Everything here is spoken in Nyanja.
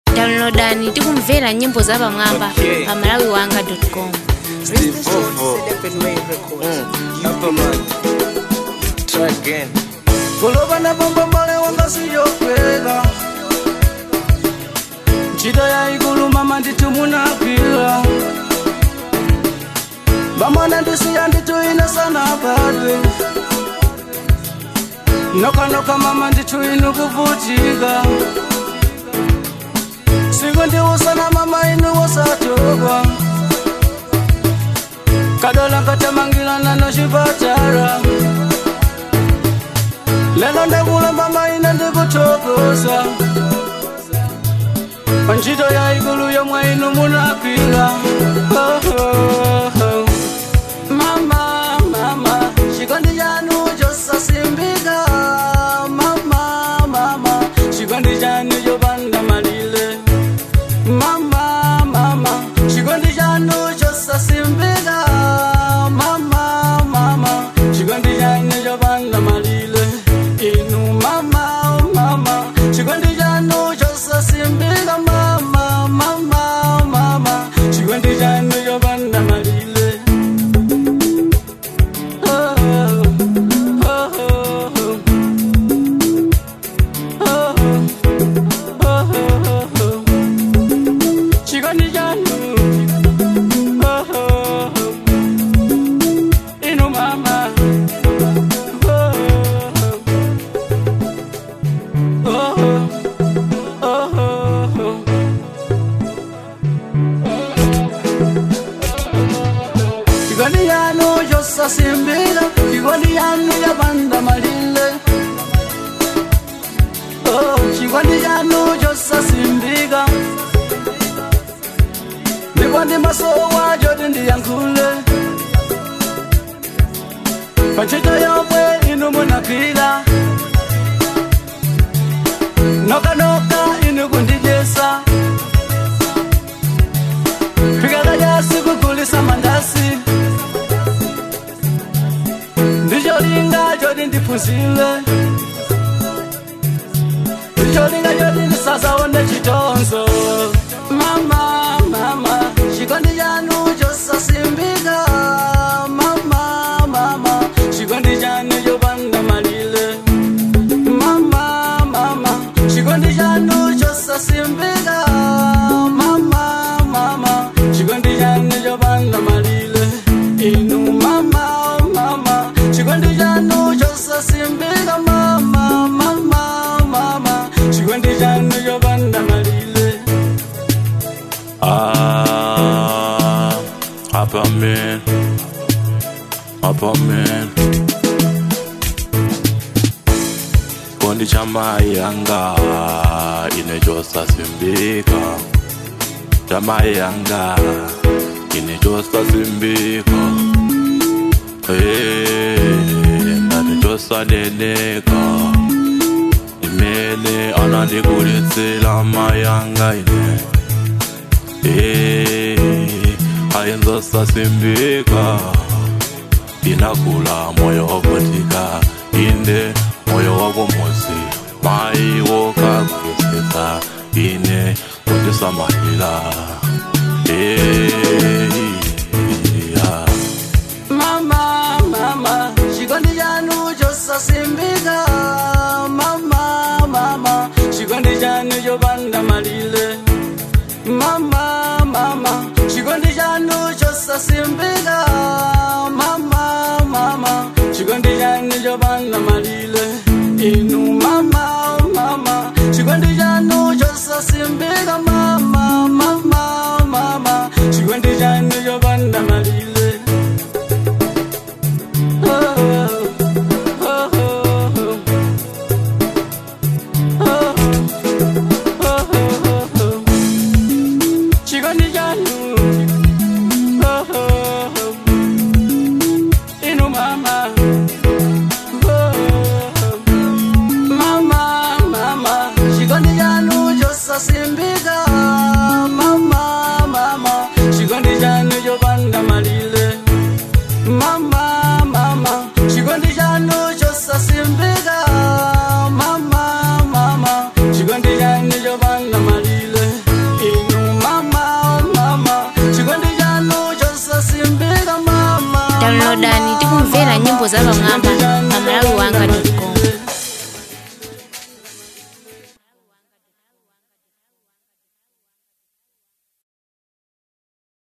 downloadani tikumvera nyimbo za pamwamba Okay. pa malawi wanga com Steve Ovo. Hapa man. Try again. kuloba na bomba mbale wanga siyokwera ntchito ya ikulu mama nditumunakwira bamwana ndisiya nditu ine sana badwe nokanoka mama nditu inu kuvutika siku ndiwusana mama inu wosatogwa kadola nkatamangilana nochipatara lelo ndekula mama ine ndikuthokoza ntchito ya ikulu yomwe inu munakwira Oh, oh, oh. mama mama chikondi chanu chosasimbika mama mama chikondi chanu chopanda malire mama mama chikondi chanu chosasimbika mama mama chikondi chanu chopanda malire inu mama mama chikondi chanu chosasimbika mama mama mama chikondi chanu chopanda malire Oh, oh, oh, oh. Oh, oh, oh, oh. Chikondi chanu Oh, oh, oh. inu mama Oh, oh, oh. Oh, oh, oh. chikondi chanu chosasimbika chikondi chanu chopanda malire Oh, chikondi chanu chosasimbika ndipo ndi masowa choti ndiyankhule pantchito yomwe inu munagwira nokanoka inu kundidyesa pikakachasi kugulisa mandasi ndicholinga choti ndiphunzire ndicholinga choti ndisazaone chitonzo mama mama chikondi chanu chosasimbika mama mama chikondi chanu chopanda malire mama mama chikondi chanu chosasimbika mama mama chikondi chanu chopanda malire inu mama mama chikondi chanu chosasimbika mama mama mama chikondi chanu chopanda malire Ah, hapa man, hapa man. Kikundi cha Mayanga inachosasimbika, cha Mayanga inachosasimbika, Eh, ndanichosaneneka imene anandikulitsila Mayanga ine Eh, ayenzosasimbika inakula moyo wakutika inde moyo wakomosi maiwo kakulisisa ine kundisamahila Eh, yeah. mama mama chikondi chanu chosasimbika mama mama chikondi chanu chopanda malire mama mama chikondi chanu chosasimbika mama mama chikondi chanu chopanda malire inu mama mama chikondi chanu chosasimbika mama mama mama chikondi chanu chopanda malire chikondi chanu inu mama mama mama chikondi chanu chosasimbika downloadani tikumvera nyimbo za pamwamba pa malawi wanga com